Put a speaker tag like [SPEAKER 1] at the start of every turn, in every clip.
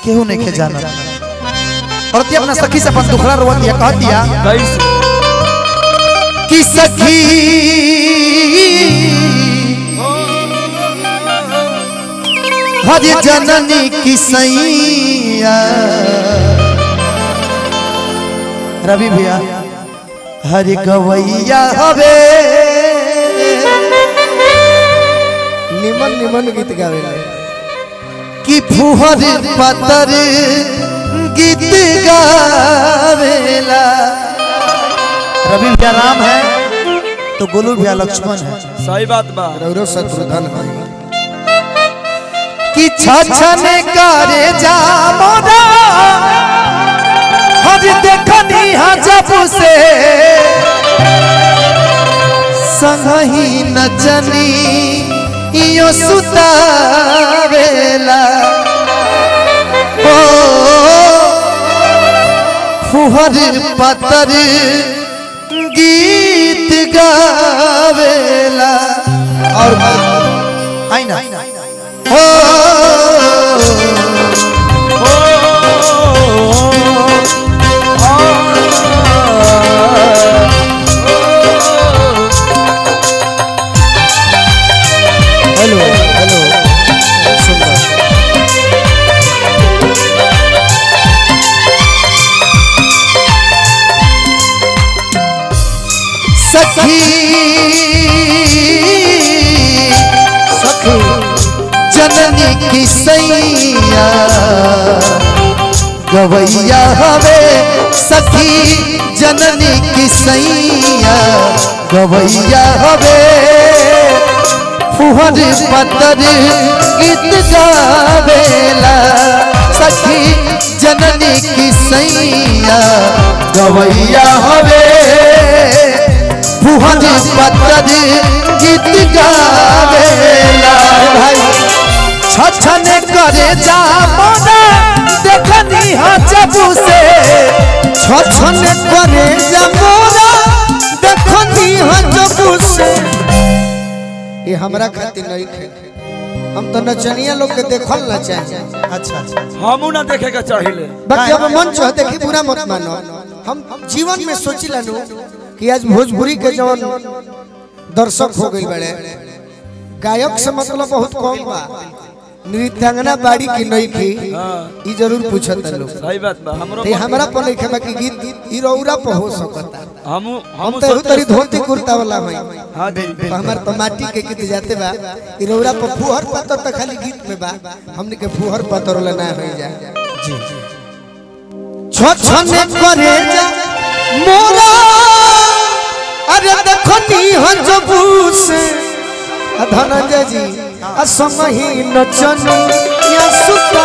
[SPEAKER 1] केहू नहीं के जाना और ती अपना सखी से अपन दुखड़ा रोवा दिया कह दिया
[SPEAKER 2] कैसे
[SPEAKER 1] कि सखी हर जननी की सैया रवि भैया हर गवैया हवे
[SPEAKER 3] निमन निमन गीत गावेला
[SPEAKER 1] कि फुहर पतर गीत गावेला रवि भैया राम है तो गोलू भैया लक्ष्मण है
[SPEAKER 2] सही बात बा
[SPEAKER 3] रौरव शत्रुधन है
[SPEAKER 1] कि छछन करे जा मोरा हज देखनी हा जब से संगही नचनी इयो सुतावेला ओ फुहर पतर गीत गावेला और आई ना हो
[SPEAKER 3] हेलो हेलो सुंदर
[SPEAKER 1] सखी
[SPEAKER 3] सखी
[SPEAKER 1] जननी की सैया गवैया हवे सखी जननी की सैया गवैया हवे फुहर पतर गीत गावेला सखी जननी की सैया गवैया हवे फुहर पतर गीत गावेला भाई छछन करे जा मोना देखनी हा जबू से
[SPEAKER 3] छछन करे जमोरा देखनी हजबू से ये हमरा खातिर नहीं खे हम तो नचनिया लोग के देखल ना चाहिए
[SPEAKER 1] अच्छा अच्छा
[SPEAKER 2] हमू ना देखे के चाहिए
[SPEAKER 3] बाकी अब मन चाह देखी बुरा मत मानो हम जीवन में सोचिला नु कि आज भोजपुरी के जवन दर्शक हो गई बड़े गायक से मतलब बहुत कम बा नृत्यांगना बाड़ी की नहीं की
[SPEAKER 2] हाँ
[SPEAKER 3] ई जरूर पूछत लोग
[SPEAKER 2] सही बात बा हमरो
[SPEAKER 3] ते हमरा पर नहीं खेबा कि गीत ई रौरा पर हो सकता
[SPEAKER 2] हमू
[SPEAKER 3] हम
[SPEAKER 2] हमू
[SPEAKER 3] तो तरी
[SPEAKER 2] सोचे
[SPEAKER 3] धोती कुर्ता वाला हई
[SPEAKER 2] हां जी
[SPEAKER 3] तो हमार तो माटी के गीत जाते बा ई रौरा पर फुहर पातर तो खाली गीत में बा हमने के फुहर पातर वाला ना हो जा
[SPEAKER 1] जी
[SPEAKER 3] छछने करे जा मोरा अरे देखो नी हजबू से आ धनंजय जी आ समही नचन या सुता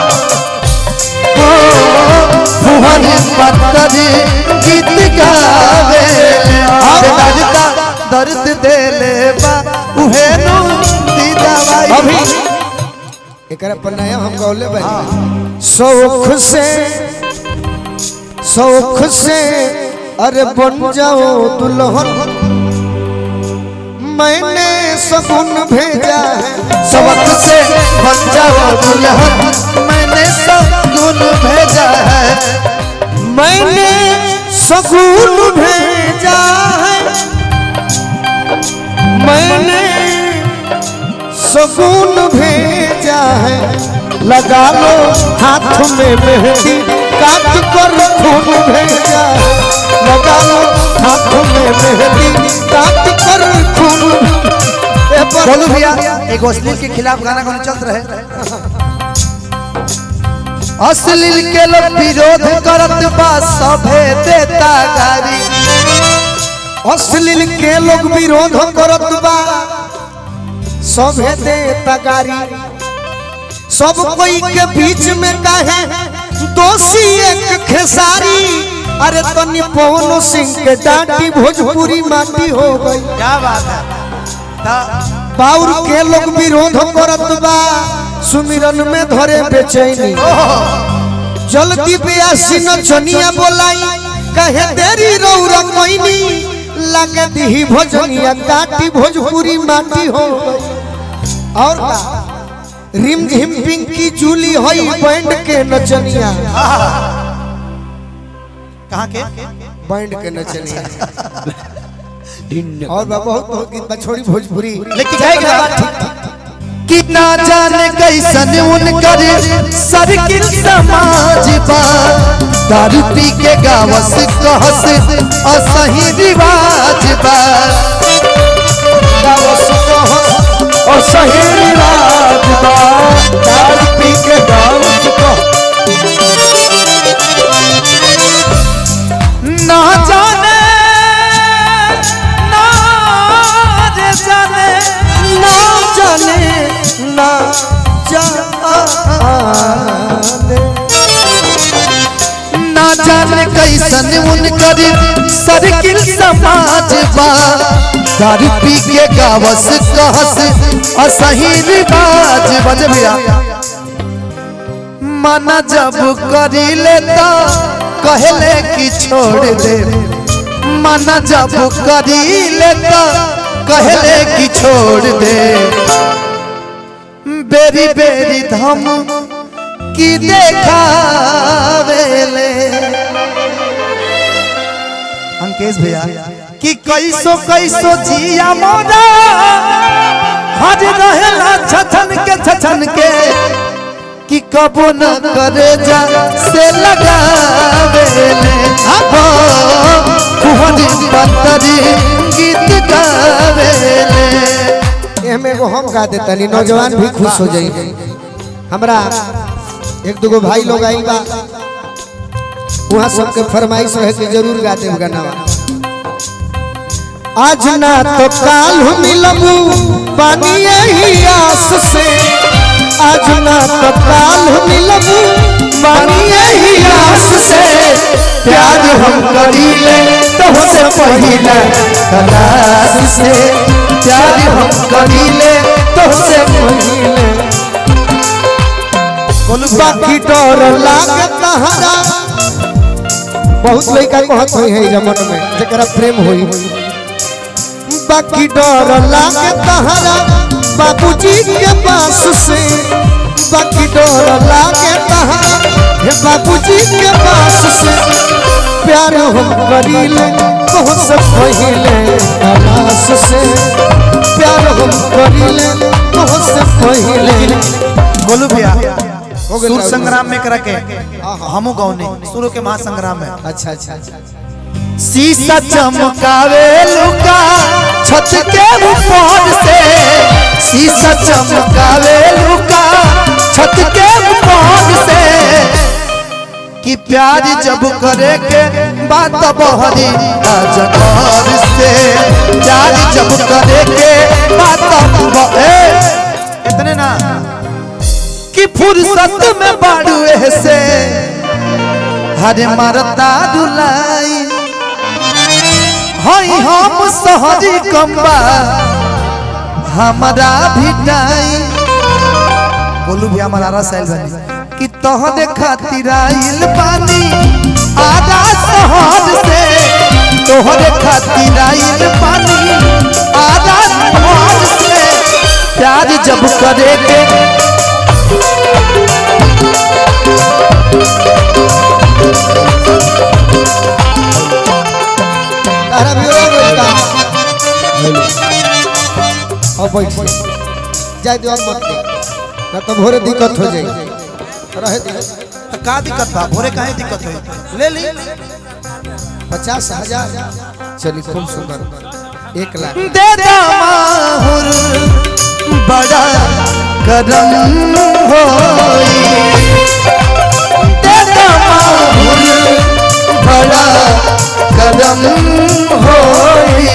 [SPEAKER 1] फुहर पतर गीत गावे और दर्द दर्द देले बा उहे नु दी दवाई
[SPEAKER 3] अभी एकरा पर नया हम गौले बनी शौख से शौख से अरे बन जाओ दुल्हन मैंने सगुन भेजा है
[SPEAKER 1] सबक से बन जाओ दुल्हन मैंने सब गुण भेजा है
[SPEAKER 3] मैंने सगुन भेजा है मैंने सगुन भेजा है लगा लो हाथ में मेहंदी काट कर खून भेजा है लगा लो हाथ में मेहंदी काट कर खून ए पर-
[SPEAKER 1] बोलू भैया एक अश्लील के खिलाफ गाना कौन चल रहे अश्लील के लोग विरोध करत बा सभे देता गारी
[SPEAKER 3] अश्लील के लोग विरोध करत बा सभे दे तगारी सब कोई के बीच में काहे दोषी एक खेसारी अरे तनी पवन सिंह के डांटी भोजपुरी माटी हो गई
[SPEAKER 1] क्या बात है
[SPEAKER 3] बाउर के लोग विरोध करत बा सुमिरन में धरे बेचैनी जल्दी बेयासी न चनिया बोलाई कहे देरी रौरा कोइनी लगे दी भोजनिया काटी भोजपुरी माटी हो गई। और का रिम झिम पिंकी जूली हई बैंड के नचनिया
[SPEAKER 1] कहाँ के
[SPEAKER 3] बैंड के नचनिया
[SPEAKER 2] ढिन्न
[SPEAKER 3] और बा बहुत बहुत गीत बा छोड़ी भोजपुरी
[SPEAKER 1] लेकिन जाएगा कि ना जाने कैसन उनकर सर्किल समाज बा दारू पी के गावस कहस असही रिवाज बा
[SPEAKER 2] और सही रात बा दारू पी के गाँव को
[SPEAKER 1] ना जाने ना रे जाने
[SPEAKER 3] ना जाने ना जाने
[SPEAKER 1] ना जाने कैसन उनकर सर्किल समाज बा दारू पी के गावस कहस असही रिवाज बज भैया मना जब करी लेता कहले कि छोड़ दे मना जब करी लेता कहले कि छोड़ दे बेरी बेरी धम की देखावेले अंकेश भैया कि कैसो कैसो जिया मोरा हज रहेला छछन के छछन के कि कबो न करे जा से लगावेले हो कुहनी बंतरी गीत गावेले
[SPEAKER 3] एमे एगो हम गा देतनी नौजवान भी खुश हो जाई हमरा एक दुगो भाई लोग आई बा वहाँ सबके फरमाइश रहे कि जरूर गा देव गाना आज ना तो काल हम मिलबू पानी यही आस से आज ना तो काल हम मिलबू पानी यही आस से
[SPEAKER 1] प्यार हम करीले तो से पहिले कलास से प्यार हम करीले तो से पहिले
[SPEAKER 3] बाकी डर लागे तहरा बहुत लड़का कहत होई है जमन में जकरा प्रेम होई बाकी डर लागे तहरा बाबूजी के पास से बाकी डर लागे तहरा हे बाबूजी के पास से प्यार हम करीले बहुत से पहिले तलाश से प्यार हम करीले बहुत से पहिले
[SPEAKER 1] गोलू भैया
[SPEAKER 3] हो गइल
[SPEAKER 1] सुर
[SPEAKER 3] राहुल।
[SPEAKER 1] संग्राम में करा के हमू गौने सुरो के महासंग्राम में
[SPEAKER 3] अच्छा अच्छा अच्छा
[SPEAKER 1] शीशा चमकावे लुका छत के ऊपर से शीशा चमकावे लुका छत के ऊपर से कि प्यार जब करे के बात बहरी अजगर से प्यार जब करे के बात ब- ए, इतने ना कि फुर्सत में बाड़ू से हरे मरता दुलाई हई हम सहरी कम्बा हमारा भिटाई बोलू भी हमारा रसायल बनी कि तोहरे खातिर आइल पानी आधा शहर से तोहरे खातिर आइल पानी आधा शहर से प्यार जब करे के
[SPEAKER 3] तारा भी हो गइल अब बैठ जाए दो मत दे ना तो भोरे दिक्कत हो जाई रहे दे
[SPEAKER 1] तो का दिक्कत बा भोरे काहे दिक्कत होई ले ली
[SPEAKER 3] पचास हजार चली खूब सुंदर एक लाख
[SPEAKER 1] दे माहुर बड़ा करम होई दे माहुर बड़ा करम होई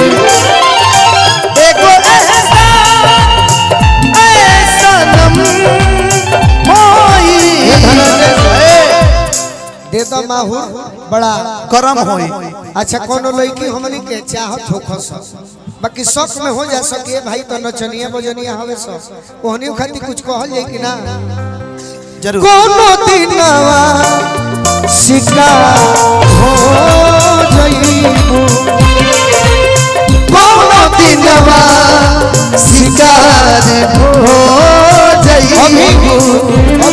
[SPEAKER 1] एगो ऐसा ऐसा नम होई
[SPEAKER 3] दे दो माहू बड़ा
[SPEAKER 1] करम होई
[SPEAKER 3] अच्छा कोनो लड़की हमनी के चाहत हो खस बाकी शौक में हो जा सके भाई तो नचनिया बजनिया हवे सब ओहनी खातिर कुछ कहल जाई कि ना
[SPEAKER 1] जरूर
[SPEAKER 3] कोनो दिनवा शिका हो जइबू
[SPEAKER 1] कोनो दिनवा शिकार हो
[SPEAKER 3] अभी
[SPEAKER 1] जइबू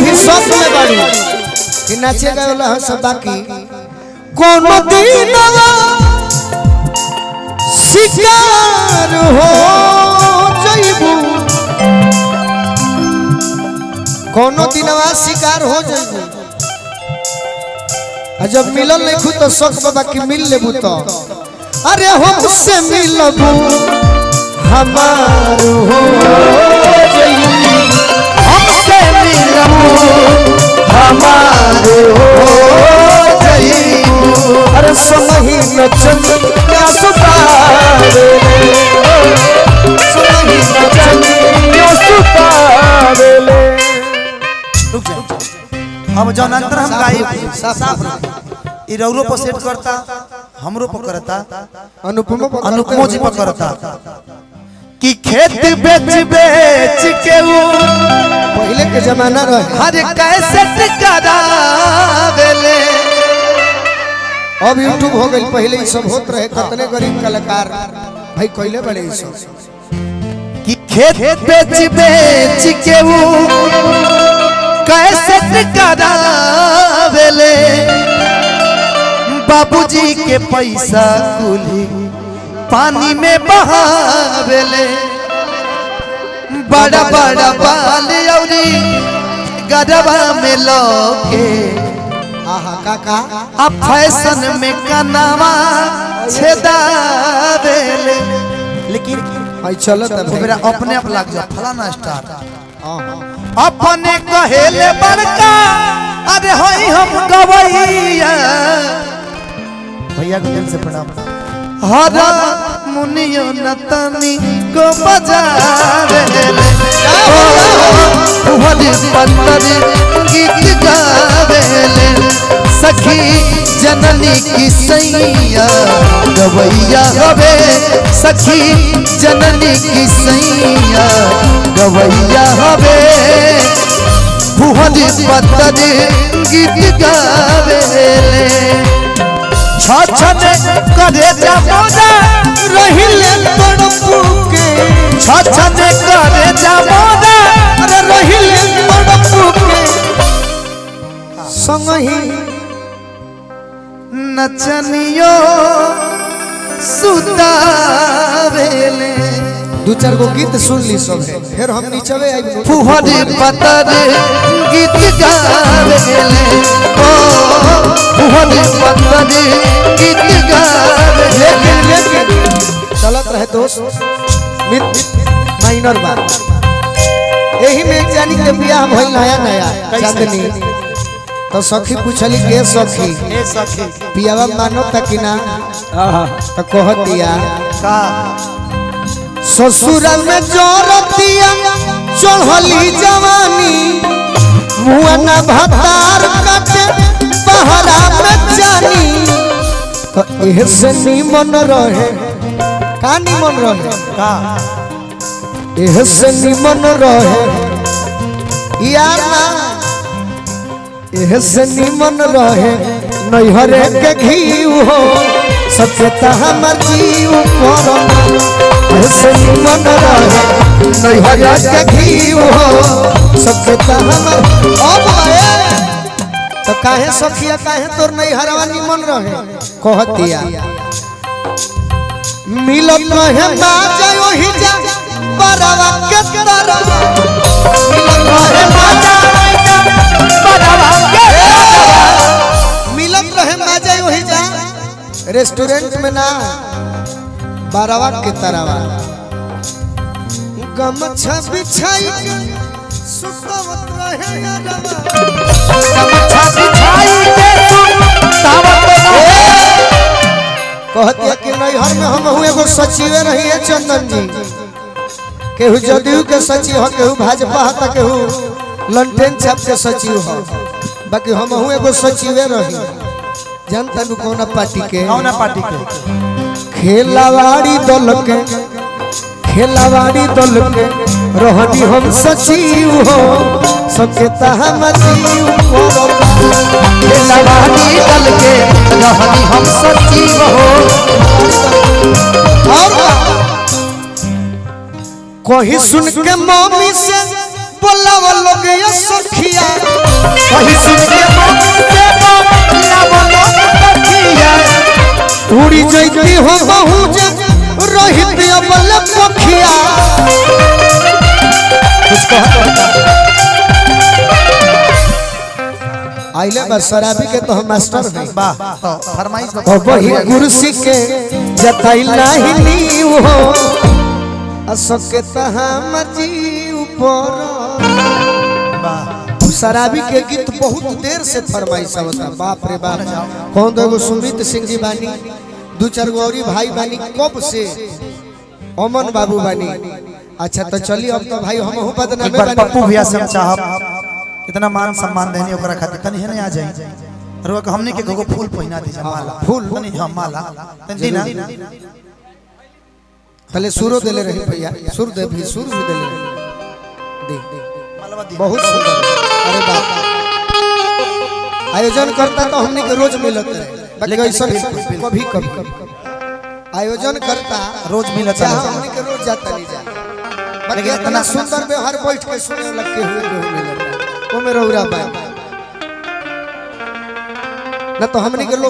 [SPEAKER 3] बाड़ी कि नाचे गए वाला है सब बाकी कोनो दिनवा शिकार हो जइबू कोनो दिनवा शिकार हो जइबू आ जब मिलल नहीं खुद तो शौक बाबा की मिल लेबू तो अरे हमसे मिलबू हमार हो जइबू
[SPEAKER 1] हमसे मिलबू हमारो जईबू
[SPEAKER 3] अरे समही न चंद्र सुतारे समही न चंद्र सुतारे
[SPEAKER 1] रुक जा अब जौन अंतर हम गाई साफ रख। ई रौरो पर सेट करता हमरो पर करता
[SPEAKER 3] अनुपम
[SPEAKER 1] अनुपमो जी पर करता कि खेत बेच बेच के वो
[SPEAKER 3] पहले के जमाना रहे
[SPEAKER 1] हर कैसे करावेले
[SPEAKER 3] अब यूट्यूब हो गई पहले ही सब होत रहे कितने गरीब कलाकार भाई कहले बड़े ई सब
[SPEAKER 1] कि खेत बेच बेच के वो कैसे करावेले बाबूजी के पैसा कुली पानी में बहावेले बड़ा बड़ा बाल औरी गरबा में लौके
[SPEAKER 3] आहा काका
[SPEAKER 1] अब फैशन में कनावा छेदावेले लेकिन
[SPEAKER 3] आई चलत है
[SPEAKER 1] वो
[SPEAKER 3] भाई
[SPEAKER 1] मेरा अपने आप लग जा फलाना स्टार
[SPEAKER 3] हाँ,
[SPEAKER 1] अपने कहेले बड़का अरे होई हम गवैया भैया को दिल से प्रणाम हरा मुनियो नतनी को बजा हरी पत्तर गीत गावेले सखी जननी की सैया गवैया हवे सखी जननी की सैया गवैया हवे भुवन पत्तर गीत गावेले छछने करे जामोदा
[SPEAKER 3] रहिले तड़पू के
[SPEAKER 1] छछने करे जामोदा
[SPEAKER 3] अरे रहिले तड़पू के संगही
[SPEAKER 1] नचनियो सुतावेले
[SPEAKER 3] दू चार गो गीत सुन ली सब है फिर हम नीचवे आई
[SPEAKER 1] फुहर पतर गीत गावेले ओ फुहर पतर गीत गावेले
[SPEAKER 3] लेकिन लेकिन चलत रहे दोस्त मित माइनर बात यही में एक जानी के बियाह भइल नया नया चांदनी तो सखी पूछली के सखी
[SPEAKER 1] ए सखी
[SPEAKER 3] पियावा मानो तक ना तो कह दिया
[SPEAKER 1] का
[SPEAKER 3] ससुर में जोरतिया चढ़ली जवानी मुआना भतार काटे पहरा में जानी तो एह से निमन रहे का निमन रहे
[SPEAKER 1] का
[SPEAKER 3] एह से निमन रहे यार ना एह से निमन रहे नैहरे के घी हो सत्यता हमर जीव परम एह से निमन रहे नैहरे के घी हो सत्यता हमर अब ए तो काहे सखिया काहे तोर नैहरवा निमन रहे कहतिया मिलत रहे बाजा ओही जा बरवा के तरह मिलत रहे बाजा मिलत रहे बाजा ओही जा रेस्टोरेंट में ना बरवा के तरह गमछा बिछाई के सुतवत रहे यारवा कहती है कि नैहर में हम हूँ एगो सचिवे रही है चंदन जी केहू जदयू के सचिव हो केहू भाजपा हो तो केहू लंटेन छाप के सचिव हो बाकी हम हूँ एगो सचिवे रही जनता नु कौना पार्टी के
[SPEAKER 1] कौना पार्टी के
[SPEAKER 3] खेलावाड़ी दल के खेलावाड़ी दल के रहनी हम सचिव हो सबके तहा मजीव
[SPEAKER 1] लवानी दल के रहनी हम सचिव हो
[SPEAKER 3] और कहीं सुन के मम्मी से बोला वो लोग ये सखिया
[SPEAKER 1] वही सुन के मम्मी से बोला बोलो सखिया
[SPEAKER 3] उड़ी जैती हो बहु जग रहित अबल पखिया
[SPEAKER 1] कुछ कह
[SPEAKER 3] आइले बस शराबी के तो हम मास्टर हैं
[SPEAKER 1] वाह तो फरमाइश
[SPEAKER 3] ओ वही कुर्सी के जतई नाही नीव हो असके तहा मजी ऊपर
[SPEAKER 1] वाह
[SPEAKER 3] शराबी के गीत बहुत देर से फरमाइश आवता बाप रे बाप कौन दो एगो सुमित सिंह जी बानी दू चार गो औरी भाई बानी कब से अमन बाबू बानी अच्छा तो चलिए अब तो भाई हम हूं
[SPEAKER 1] एक
[SPEAKER 3] बदनामे
[SPEAKER 1] बार पप्पू
[SPEAKER 3] बानी
[SPEAKER 1] भैया से हम चाहब इतना मान सम्मान देने ओकरा खातिर तनी है आ जाए रुआ के हमने के गोगो फूल पहिना दीजिए माला
[SPEAKER 3] फूल?
[SPEAKER 1] तनी हां माला तनी ना
[SPEAKER 3] पहले सुरो देले रही भैया सुर दे भी सुर भी देले रही दे
[SPEAKER 1] मालवा दी
[SPEAKER 3] बहुत सुंदर अरे बाप आयोजन करता तो हमने के रोज मिलत रहे बाकी ऐसा कभी कभी आयोजन करता
[SPEAKER 1] रोज मिलत
[SPEAKER 3] चाहे
[SPEAKER 1] रहे।
[SPEAKER 3] हमने के रोज जाता नहीं जा बाकी
[SPEAKER 1] लेकिन
[SPEAKER 3] इतना
[SPEAKER 1] इतना-
[SPEAKER 3] सुंदर व्यवहार बैठ के सुने लग के हुए जो मिलत वो में रौरा बा न तो हमने के लोग